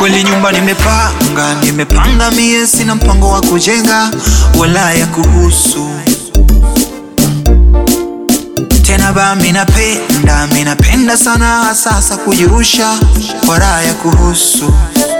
Kweli nyumba nimepanga, nimepanga mie, sina mpango wa kujenga wala ya kuhusu tena ba minapenda, minapenda sana sasa kujirusha kwa raha ya kuhusu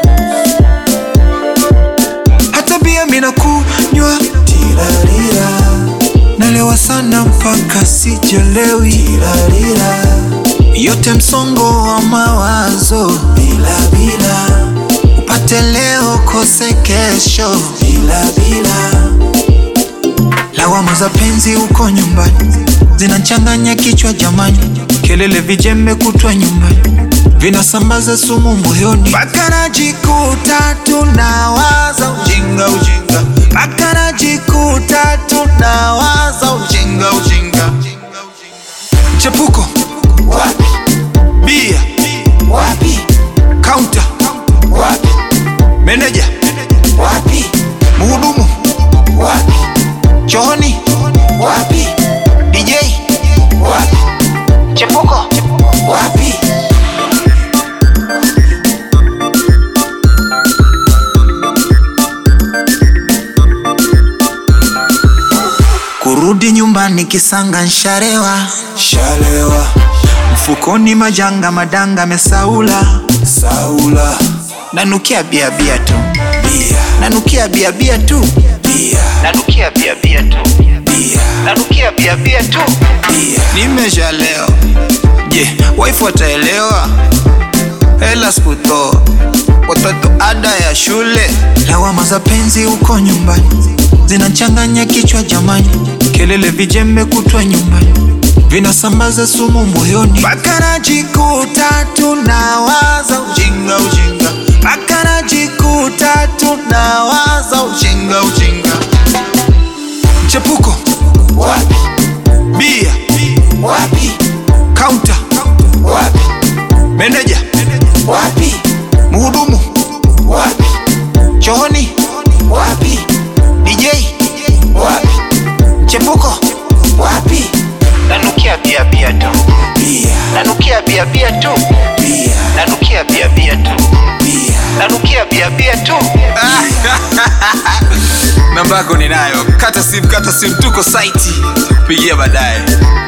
hata bia minakunywa tilalila, nalewa sana mpaka sijelewi tilalila, yote msongo wa mawazo bila bila, upate leo kose kesho bila bila, lawama za penzi uko nyumbani zinachanganya kichwa jamani, kelele vijembe kutwa nyumbani vinasambaza sumu moyoni, mpaka najikuta tunawaza ujinga ujinga, mpaka najikuta tunawaza ujinga ujinga. Chepuko Wapi? bia Wapi? kaunta Wapi? meneja Wapi? mhudumu Wapi? chooni Wapi? DJ Wapi? Chepuko Wapi? kurudi nyumbani kisanga nsharewa Shalewa, mfukoni majanga madanga mesaula Saula, nanukia bia bia tu bia, nanukia bia bia tu bia, nanukia bia bia tu bia, nanukia bia bia tu bia. nimeshalewa je waifu wataelewa hela sikutoa watoto ada ya shule lawama za penzi uko nyumbani zinachanganya kichwa jamani kelele vijembe kutwa nyumbani vinasambaza sumu moyoni mpaka najikuta tunawaza ujinga ujinga mpaka najikuta tunawaza ujinga ujinga mchepuko Wapi? bia Wapi? kaunta Wapi? meneja Wapi? mhudumu Wapi? chooni Wapi? DJ Wapi? chepuko Wapi? nanukia bia bia tu Bia, nanukia bia bia tu bia, nanukia bia bia tu bia. nanukia bia bia tu namba yako ninayo kata simu kata simu tuko saiti pigia baadaye